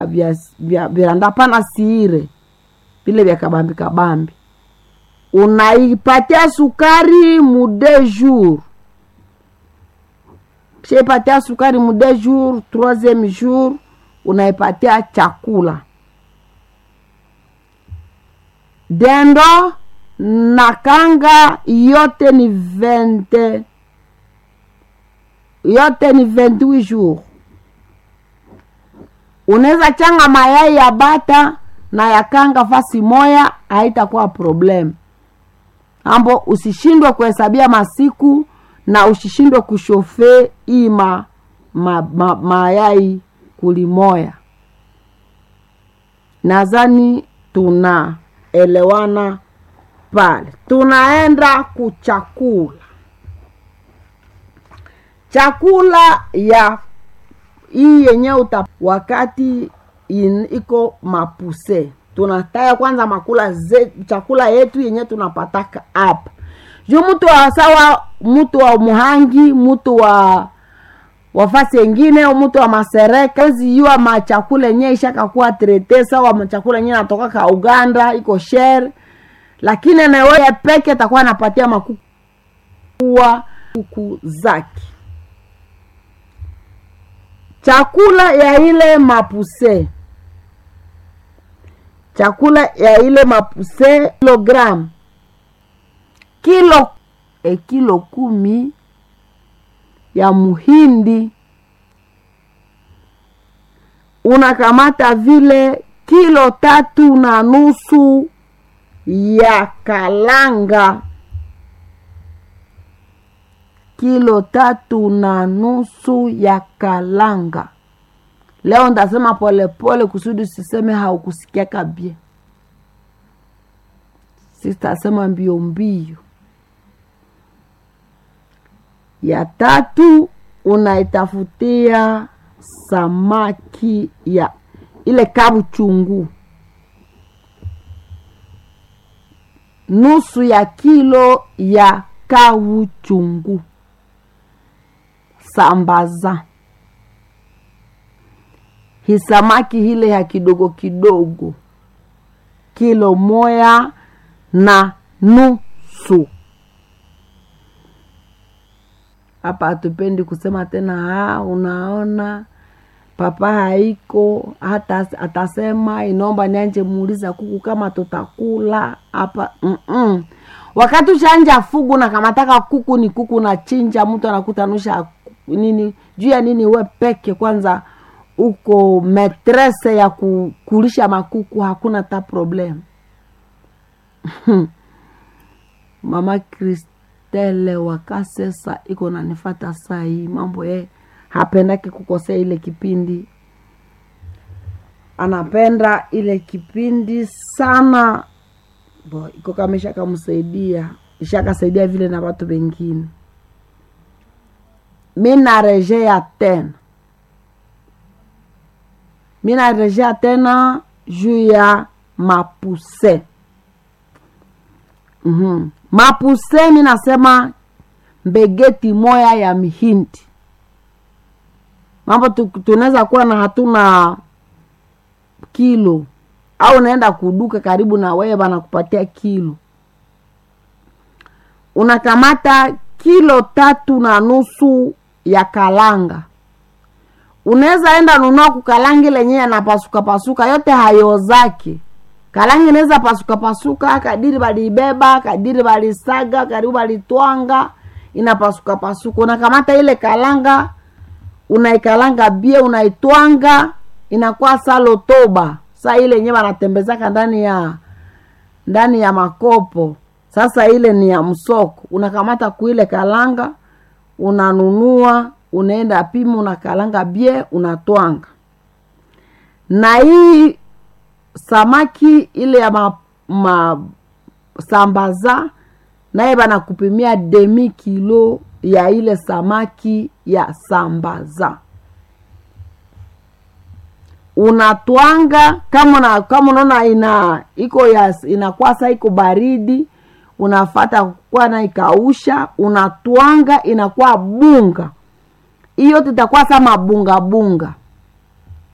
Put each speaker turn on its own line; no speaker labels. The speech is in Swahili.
vya, vya viranda pana siire vile vya kabambi kabambi unaipatia sukari mu deux jours shaipatia sukari mu deux jours troisième jour unaipatia chakula dendo na kanga yote ni 20 yote ni 28 jours unaweza changa mayai ya bata na ya kanga fasi moya haitakuwa problem ambo usishindwe kuhesabia masiku na usishindwe kushofe hii ma, ma, ma, mayai kulimoya nadhani tunaelewana pale tunaenda kuchakula chakula ya hii yenye uta wakati in, iko mapuse tunataya kwanza makula ze, chakula yetu yenye tunapataka hapa juu mtu wa sawa mtu wa muhangi mtu wa wafasi wengine mtu wa masereka ziyua machakula yenye ishakakuwa trete sawa machakula yenye natoka ka uganda iko shere lakini nawe peke takuwa anapatia makukuwa kuku zake chakula ya ile mapuse chakula ya ile mapuse kilogram kilo e kilo kumi ya muhindi unakamata vile kilo tatu na nusu ya kalanga kilo tatu na nusu ya kalanga leo ndasema polepole kusudi siseme haukusikia kabie sitasema mbio mbio ya tatu unaitafutia samaki ya ile kabu chungu nusu ya kilo ya kawu chungu sambaza hisamaki hile ya kidogo kidogo kilo moya na nusu hapa hatupendi kusema tena ha, unaona papa haiko hata atasema inaomba nianje muuliza kuku kama tutakula hapa Mm-mm. wakati ushanja fugu na kamataka kuku ni kuku na chinja mtu anakutanusha nini juu ya nini we peke kwanza uko metrese ya kukulisha makuku hakuna ta problem mama kristele wakasesa iko nanifata saa hii mambo ye hapendaki kukosea ile kipindi anapenda ile kipindi sana bo iko kama ishakamsaidia ishakasaidia vile na watu wengine mi narejea tena mi narejea tena juu ya mapuse mm-hmm. mapuse mi nasema mbegeti moya ya mihindi mambo tunaweza kuwa na hatuna kilo au unaenda kuduka karibu na wewe banakupatia kilo unakamata kilo tatu na nusu ya kalanga unaweza enda nunua kukalangi lenyewe anapasuka pasuka yote hayo zake kalangi inaweza pasuka pasuka kadiri baliibeba kadiri balisaga karibu balitwanga inapasuka pasuka unakamata ile kalanga unaikalanga bie unaitwanga inakuwa salotoba saa ile yenyewe wanatembezaka ndani ya ndani ya makopo sasa ile ni ya msoko unakamata kuile kalanga unanunua unaenda pima unakalanga bie unatwanga na hii samaki ile ya ma, ma sambaza naye banakupimia demi kilo ya ile samaki ya sambaza unatwanga kama na, kama unaona ina iko ya inakuwa sa iko baridi unafata kuwa na ikausha unatwanga inakuwa bunga hiyo tutakuwa sa mabunga bunga